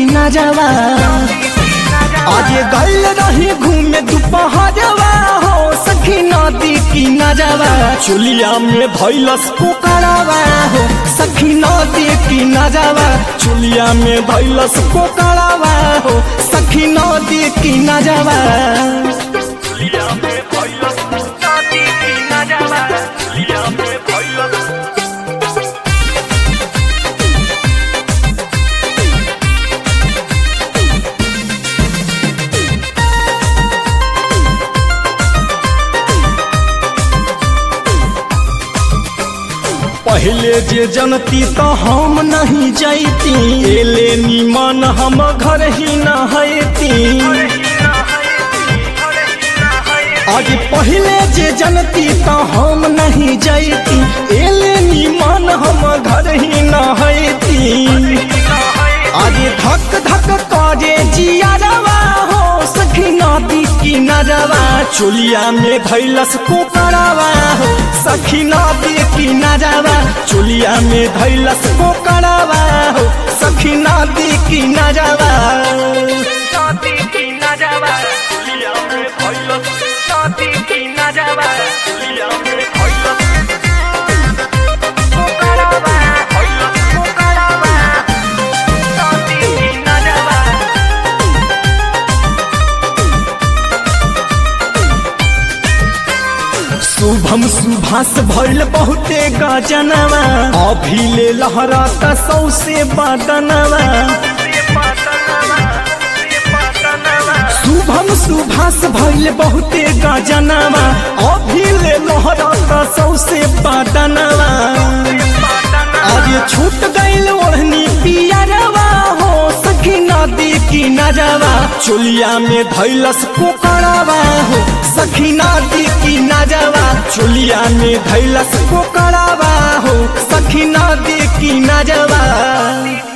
की नजवा आज गल रही घूमे दोपहरवा हो सखी नदी की नजवा चुलिया में भैलस पोकड़ावा हो सखी नदी की नजवा चुलिया में भैलस पोकड़ावा हो सखी नदी की नजवा चुलिया में भइलस नदी की नजवा चुलिया में भइलस पहले जे जनती तो हम नहीं जैती एले निमन हम घर ही न हैती आज पहले जे जनती तो हम नहीं जैती एले निमन हम घर ही न हैती आज धक धक करे जियारवा हो सखी नदी की नजवा चुलिया में धैलस पोकड़ावा हो सखी नदी की नजवा चुलिया में धैलस पोकड़ावा हो सखी नदी की नजवा नदी की नजवा चुलिया में भइलस नदी की नजवा चुलिया में भइलस पोकड़ावा भइलस पोकड़ावा नदी की नजवा शुभम सुभाष भइल बहुते गजनवा अभी ले लहराता सौसे बदनवा ये पातनवा ये पातनवा शुभम सुभाष भइल बहुते गजनवा अभी ले लहराता सौसे बदनवा आज छूट गइल ओढ़नी पियरवा हो सखी नदी की नजवा चुलिया में धैलस पोकड़ावा हो सखी नदी की नजवा चुलिया में धैलस पोकड़ावा हो सखी नदी की नजवा